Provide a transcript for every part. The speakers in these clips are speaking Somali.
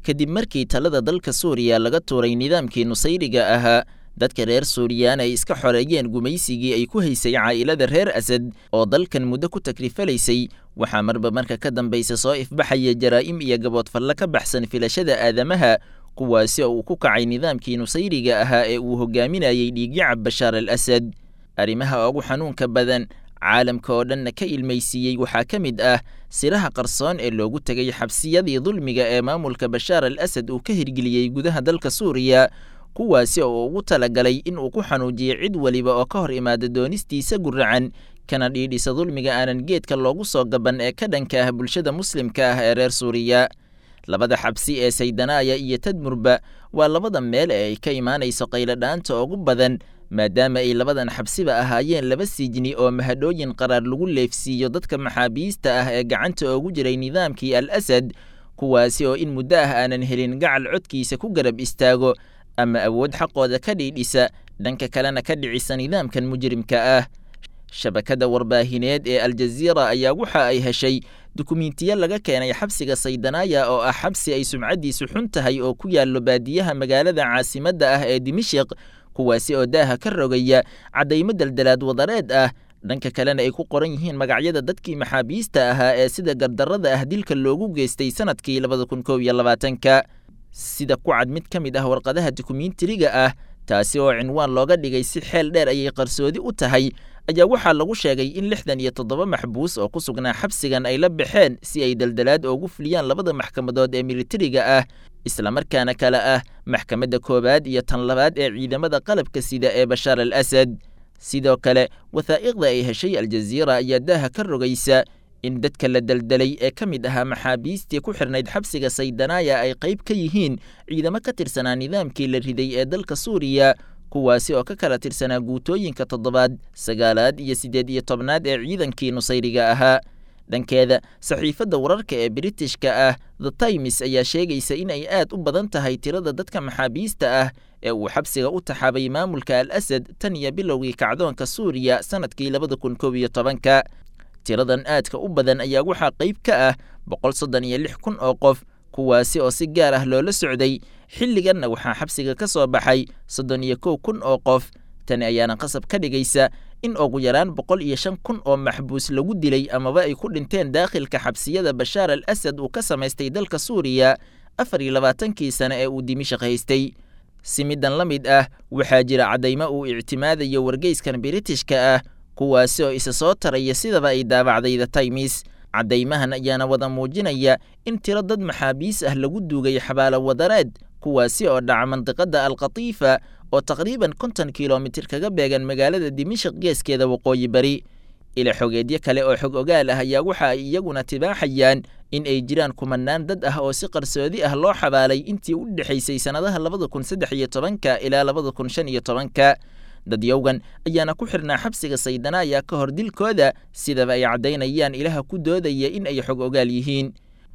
kadib markii talada dalka suuriya laga tuuray nidaamkii nusayriga ahaa dadka reer suuriyaan ay iska xoreeyeen gumaysigii ay ku haysay caa'ilada reer asad oo dalkan muddo ku takrifalaysay waxaa marba marka ka dambaysa soo ifbaxaya jaraa'im iyo gaboodfalle ka baxsan filashada aadamaha kuwaasi oo uu ku kacay nidaamkii nusayriga ahaa ee uu hogaaminayey dhiigyacab bashaar al asad arrimaha ugu xanuunka badan caalamka oo dhanna ka ilmaysiiyey waxaa ka mid ah siraha qarsoon ee loogu tegay xabsiyadii dulmiga ee maamulka bashaar al asad uu ka hirgeliyey gudaha dalka suuriya kuwaasi oo ugu talagalay in uu ku xanuujiyo cid weliba oo ka hor imaada doonistiisa guracan kana dhiidhisa dulmiga aanan geedka loogu soo gaban ee ka dhanka ah bulshada muslimka ah ee reer suuriya labada xabsi ee saydanaaya iyo tadmurba waa labada meel ee ay ka imaanayso qayladhaanta ugu badan maadaama ay labadan xabsiba ahaayeen laba sijni oo mahadhooyin qaraar lagu leefsiiyo dadka maxaabiista ah ee gacanta oogu jiray nidaamkii al asad kuwaasi oo in muddo ah aanan helin gacal codkiisa ku garab istaago ama awood xaqooda ka dhiidhisa dhanka kalena ka dhicisa nidaamkan mujrimka ah shabakada warbaahineed ee aljaziira ayaa waxa ay heshay dukumentiyo laga keenay xabsiga saydanaaya oo ah xabsi ay sumcaddiisu xun tahay oo ku yaallo baadiyaha magaalada caasimadda ah ee dimishiq kuwaasi oo daaha ka rogaya caddaymo daldalaad wadareed ah dhanka kalena ay ku qoran yihiin magacyada dadkii maxaabiista ahaa ee sida gardarrada ah dilka loogu geystay sanadkii labada kun koob iyo labaatanka sida ku cad mid ka mid ah warqadaha dukumentariga ah taasi oo cinwaan looga dhigay si xeel dheer ayay qarsoodi u tahay ayaa waxaa lagu sheegay in lixdan iyo toddoba maxbuus oo ku sugnaa xabsigan ay la baxeen si ay daldalaad oogu fuliyaan labada maxkamadood ee militariga ah islamarkaana kale ah maxkamadda koowaad iyo tan labaad ee ciidamada qalabka sida ee bashaar al asad sidoo kale wathaa'iqda ay heshay aljaziira ayaa daaha ka rogaysa in dadka la daldalay ee ka mid ahaa maxaabiistii ku xirnayd xabsiga saydanaaya ay qayb ka yihiin ciidamo ka tirsanaa nidaamkii la riday ee dalka suuriya kuwaasi oo ka kala tirsanaa guutooyinka toddobaad sagaalaad iyo siddeed iyo tobnaad ee ciidankii nusayriga ahaa dhankeeda saxiifadda wararka ee britishka ah the times ayaa sheegaysa in ay aad u badan tahay tirada dadka maxaabiista ah ee uu xabsiga u taxaabay maamulka al asad tan iyo bilowgii kacdoonka suuriya sannadkii labada kun koob iyo tobanka tiradan aadka u badan ayaa waxaa qayb ka ah boqol soddon iyo lix kun oo qof kuwaasi oo si gaar ah loola socday xilliganna waxaa xabsiga ka soo baxay soddon iyo kow kun oo qof tani ayaana qasab ka dhigaysa in ugu yaraan boqol iyo shan kun oo maxbuus lagu dilay amaba ay ku dhinteen daakhilka xabsiyada bashaar al asad uu ka samaystay dalka suuriya afar iyo labaatankii sane ee uu dimishaq haystay si midan la mid ah waxaa jira caddaymo uu ictimaadayo wargeyskan biritishka ah kuwaasi oo isa soo taraya sidaba ay daabacday the times caddaymahan ayaana wada muujinaya in tiro dad maxaabiis ah lagu duugay xabaalo wadareed kuwaasi oo dhaca mandiqadda alkhatiifa oo taqriiban konton kilomitir kaga beegan magaalada dimishaq geeskeeda waqooyi bari ila xogeedyo kale oo xog ogaal ah ayaa waxa ay iyaguna tibaaxayaan in ay jiraan kumanaan dad ah oo si qarsoodi ah loo xabaalay intii u dhexaysay sannadaha labada kun saddex iyo tobanka ilaa labada kun shan iyo tobanka dadyowgan ayaana ku xirnaa xabsiga saydanaaya ka hor dilkooda sidaba ay caddaynayaan ilaha ku doodaya in ay xog ogaal yihiin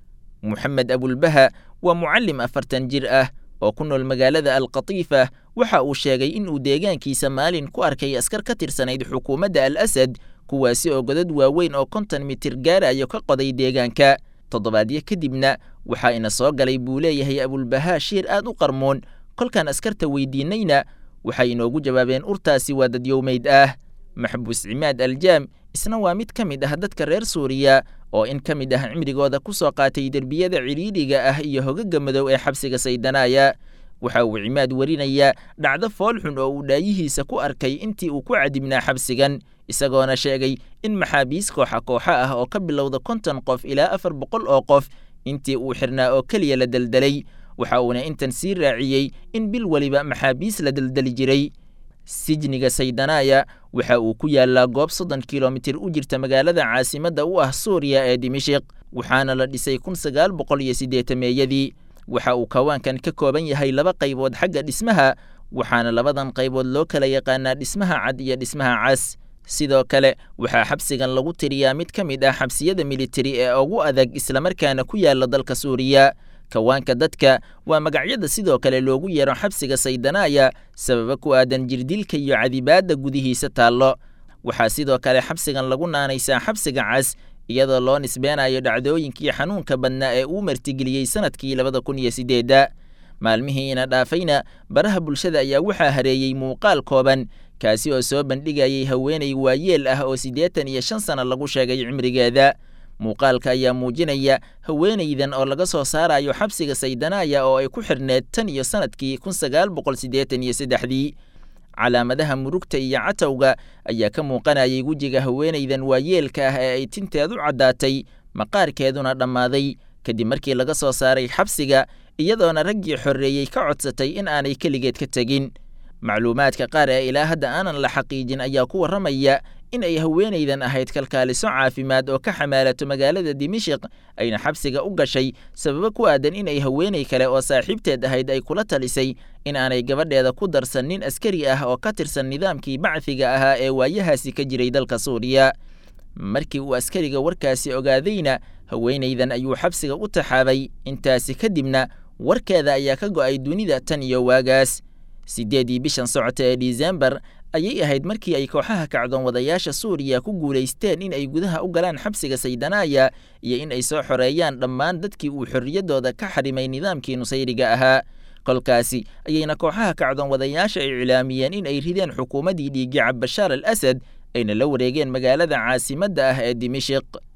moxamed abulbaha waa mucallim afartan jir ah oo ku nool magaalada alkhatiifa waxa uu sheegay in uu deegaankiisa maalin ku arkay askar ka tirsanayd xukuumadda al asad kuwaasi oo godad waaweyn oo konton mitir gaarayo ka qoday deegaanka toddobaadyo kadibna waxaa ina soo galay buu leeyahay abulbahaa shiir aad u qarmoon kolkaan askarta weydiinayna waxay inoogu jawaabeen urtaasi waa dadyowmeyd ah maxbuus cimaad aljaam isna waa mid ka mid ah dadka reer suuriya oo in ka mid ah cimrigooda ku soo qaatay derbiyada cidhiidhiga ah iyo hogaga madow ee xabsiga saydanaaya waxa uu cimaad warinayaa dhacdo foolxun oo uu dhaayihiisa ku arkay intii uu ku cadibnaa xabsigan isagoona sheegay in maxaabiis kooxa kooxo ah oo ka bilowda konton qof ilaa afar boqol oo qof intii uu xirnaa oo keliya la deldelay waxa uuna intan sii raaciyey in bil weliba maxaabiis la deldeli jiray sijniga saydanaaya waxa uu ku yaalaa goob soddon kilomitir u jirta magaalada caasimadda u ah suuriya ee dimishiq waxaana la dhisay kun sagaal boqol iyo siddeetameeyadii waxa uu kawaankan ka kooban yahay laba qaybood xagga dhismaha waxaana labadan qaybood loo kala yaqaanaa dhismaha cad iyo dhismaha cas sidoo kale waxaa xabsigan lagu tiriyaa mid ka mid ah xabsiyada militari ee ugu adag islamarkaana ku yaala dalka suuriya kawaanka dadka waa magacyada sidoo kale loogu yeero xabsiga saydanaaya sababa ku aadan jirdilka iyo cadibaadda gudihiisa taallo waxaa sidoo kale xabsigan lagu naanaysaa xabsiga cas iyadoo loo nisbeenayo dhacdooyinkii xanuunka badnaa ee uu martigeliyey sanadkii labada kun iyo siddeedda maalmihiina dhaafayna baraha bulshada ayaa waxaa hareeyey muuqaal kooban kaasi oo soo bandhigayay haweenay waayeel ah oo siddeetan iyo shan sano lagu sheegay cimrigeeda muuqaalka ayaa muujinaya haweenaydan oo laga soo saarayo xabsiga saydanaaya oo ay ku xirneed tan iyo sanadkii kun sagaal boqol siddeetan iyo saddexdii calaamadaha murugta iyo catowga ayaa ka muuqanayay wejiga haweenaydan waayeelka ah ee ay tinteedu caddaatay maqaarkeeduna dhammaaday kadib markii laga soo saaray xabsiga iyadoona raggii xorreeyey ka codsatay in aanay keligeed ka tegin macluumaadka qaar ee ilaa hadda aanan la xaqiijin ayaa ku warramaya in ay haweenaydan ahayd kalkaaliso caafimaad oo ka xamaalato magaalada dimishiq ayna xabsiga u gashay sababo ku aadan in ay haweenay kale oo saaxiibteed ahayd ay kula talisay in aanay gabadheeda ku darsan nin askari ah oo ka tirsan nidaamkii bacfiga ahaa ee waayahaasi ka jiray dalka suuriya markii uu askariga warkaasi ogaadayna haweenaydan ayuu xabsiga u taxaabay intaasi kadibna warkeeda ayaa ka go'ay dunida tan iyo waagaas siddeedii bishan socota ee disembar ayay ahayd markii ay kooxaha kacdoon wadayaasha suuriya ku guulaysteen in ay gudaha u galaan xabsiga saydanaaya iyo in ay soo xoreeyaan dhammaan dadkii uu xorriyaddooda ka xarimay nidaamkii nusayriga ahaa kolkaasi ayayna kooxaha kacdoon wadayaasha iclaamiyeen in ay rideen xukuumaddii dhiiggacab bashaar al asad ayna la wareegeen magaalada caasimadda ah ee dimishiq